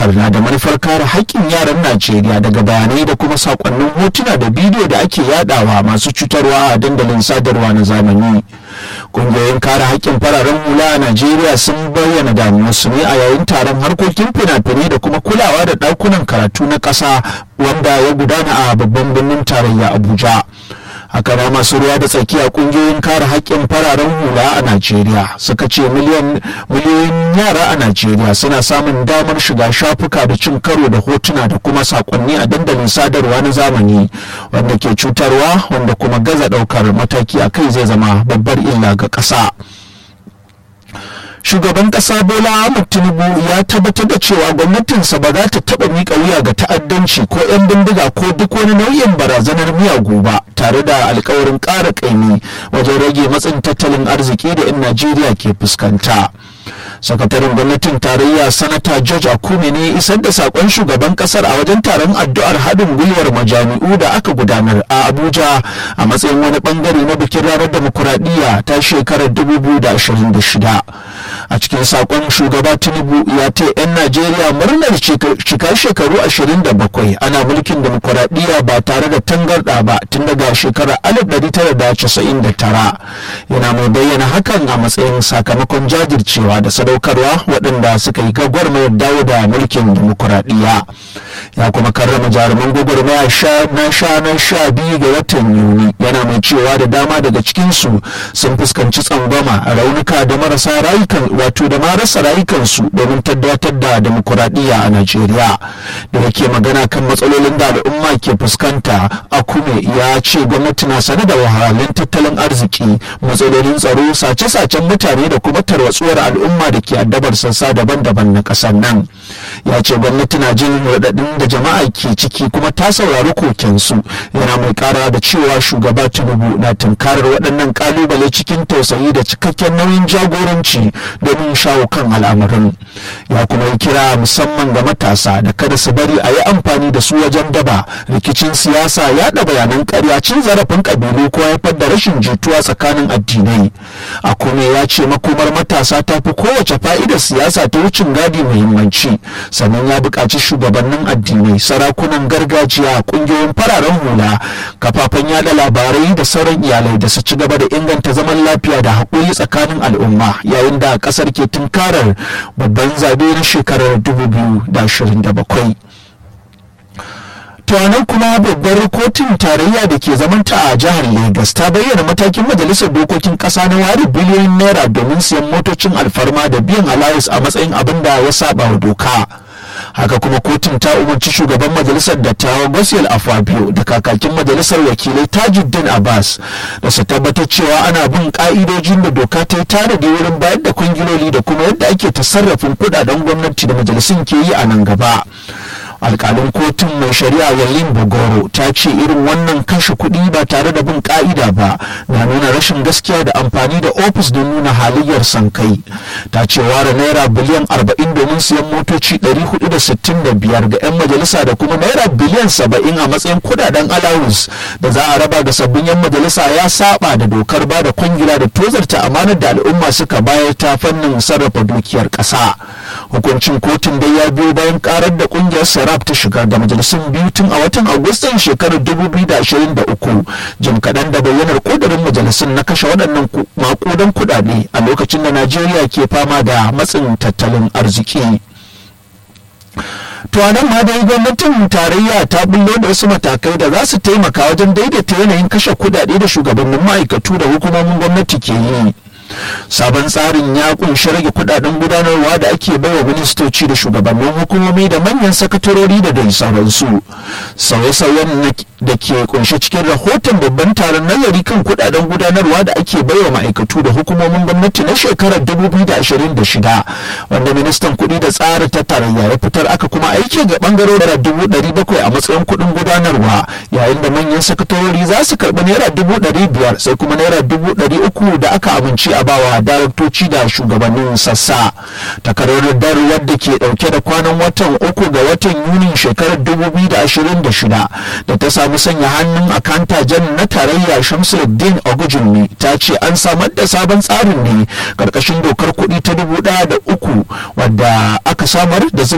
dokar na da manufar kare haƙƙin yaran najeriya daga bayanai da kuma sakonnin hotuna da bidiyo da ake yadawa masu cutarwa a dandalin sadarwa na zamani ƙungiyoyin kare haƙƙin fararen hula a najeriya sun bayyana damuwarsu ne a yayin taron harkokin fina-finai da kuma kulawa da ɗakunan karatu na ƙasa wanda ya gudana a babban birnin tarayya abuja haka na masu ruwa da tsakiya kungiyoyin kare haƙƙin fararen hula a najeriya suka ce miliyoyin yara a najeriya suna samun damar shiga shafuka da cin karo da hotuna da kuma sakonni a dandalin sadarwa na zamani wanda ke cutarwa wanda kuma gaza ɗaukar mataki a kai zai zama babbar illa ga ƙasa. shugaban kasa bola ahmad tinubu ya tabbatar da cewa gwamnatinsa ba za ta taba mika wuya ga ta'addanci ko 'yan bindiga ko duk wani nau'in barazanar miyagu ba tare da alkawarin ƙara ƙaimi wajen rage matsin tattalin arziki da 'yan najeriya ke fuskanta sakataren gwamnatin tarayya sanata george akume ne isar da sakon shugaban kasar a wajen taron addu'ar haɗin gwiwar majami'u da aka gudanar a abuja a matsayin wani bangare na bikin ranar demokuraɗiyya ta shekarar 2026 a cikin sakon shugaba tinubu ya ta 'yan najeriya murnar cika shekaru 27 ana mulkin demokuraɗiyya ba tare da tangarɗa ba tun daga shekarar 1999 yana mai bayyana hakan a matsayin sakamakon jajircewa da sadaukarwa waɗanda suka yi gwagwarmayar dawo da mulkin demokuraɗiyya ya kuma karrama jaruman gwagwarmaya na sha na sha biyu ga watan yuni yana mai cewa da dama daga cikinsu sun fuskanci tsangwama raunuka da marasa rayukan wato da marasa rayukansu domin tabbatar da demokuraɗiyya a najeriya da yake magana kan matsalolin da al'umma ke fuskanta akume ya ce gwamnati na sane da wahalhalun tattalin arziki matsalolin tsaro sace-sacen mutane da kuma tarwatsuwar al'umma da ke addabar sassa daban-daban na ƙasar nan ya ce gwamnati na jin raɗaɗin da jama'a ke ciki kuma ta saurari kokensu yana mai ƙara da cewa shugaba tinubu na tunkarar waɗannan ƙalubale cikin tausayi da cikakken nauyin jagoranci domin shawo kan al'amarin ya kuma yi kira musamman ga matasa da kada su bari a yi amfani da su wajen daba rikicin siyasa yaɗa bayanan ƙarya cin zarafin ƙabilu ko haifar da rashin jituwa tsakanin addinai a kuma ya ce makomar matasa ta fi kowace fa'idar siyasa ta wucin gadi muhimmanci sannan ya buƙaci shugabannin addinai sarakunan gargajiya ƙungiyoyin fararen hula kafafen yada labarai da sauran iyalai da su ci gaba da inganta zaman lafiya da haƙuri tsakanin al'umma yayin da ƙasar ke tunkarar babban zabe na shekarar 2027 tuwanan kuma babbar kotun tarayya da ke zamanta a jihar Legas ta bayyana matakin majalisar dokokin kasa na ware biliyoyin naira domin siyan motocin alfarma da biyan alawus a matsayin abin da ya saba wa doka. haka kuma kotun ta umarci shugaban majalisar dattawa gosiyal afabio da kakakin majalisar wakilai tajuddin abbas da su tabbatar cewa ana bin ka'idojin da doka ta yi tanadi wurin bayar da kwangiloli da kuma yadda ake tasarrafin kudaden gwamnati da majalisun ke yi a nan gaba alkalin kotun mai shari'a yalin bogoro ta ce irin wannan kashe kuɗi ba tare da bin ka'ida ba na nuna rashin gaskiya da amfani da ofis don nuna halayyar sankai ta ce ware naira biliyan 40 domin siyan motoci 465 ga 'yan majalisa da kuma naira biliyan 70 a matsayin kudaden allowance da za a raba ga sabbin 'yan majalisa ya saba da dokar ba da kwangila da tozarta amanar da al'umma suka bayar ta fannin sarrafa dukiyar ƙasa hukuncin kotun dai ya biyo bayan karar da kungiyar sarraf ta shiga da majalisun biyu tun a watan agustan shekarar 2023 jim kaɗan da bayyanar ƙudurin majalisun na kashe waɗannan maƙudan kuɗaɗe a lokacin da najeriya ke fama da matsin tattalin arziki to a nan ma dai gwamnatin tarayya ta bullo da wasu matakai da za su taimaka wajen daidaita yanayin kashe kuɗaɗe da shugabannin ma'aikatu da hukumomin gwamnati ke yi sabon tsarin ya kunshi rage kudaden gudanarwa da ake baiwa ministoci da shugabannin hukumomi da manyan sakatarori da dai sauransu sauye-sauyen da ke kunshe cikin rahoton babban taron nazari kan kudaden gudanarwa da ake baiwa ma'aikatu da hukumomin gwamnati na shekarar 2026 wanda ministan kuɗi da tsara ta tarayya ya fitar aka kuma aiki ga bangarorin dubu ɗari bakwai a matsayin kuɗin gudanarwa yayin da manyan sakatarori za su karɓi naira dubu ɗari biyar sai kuma naira dubu ɗari uku da aka amince a bawa daraktoci da shugabannin sassa takarar dar wadda ke dauke da kwanan watan uku ga watan yunin shekarar 2026 da ta samu sanya hannun akanta jan na tarayya shamsuddin ogujinmi ta ce an samar da sabon tsarin ne karkashin dokar kuɗi ta dubu ɗaya da uku wadda aka samar da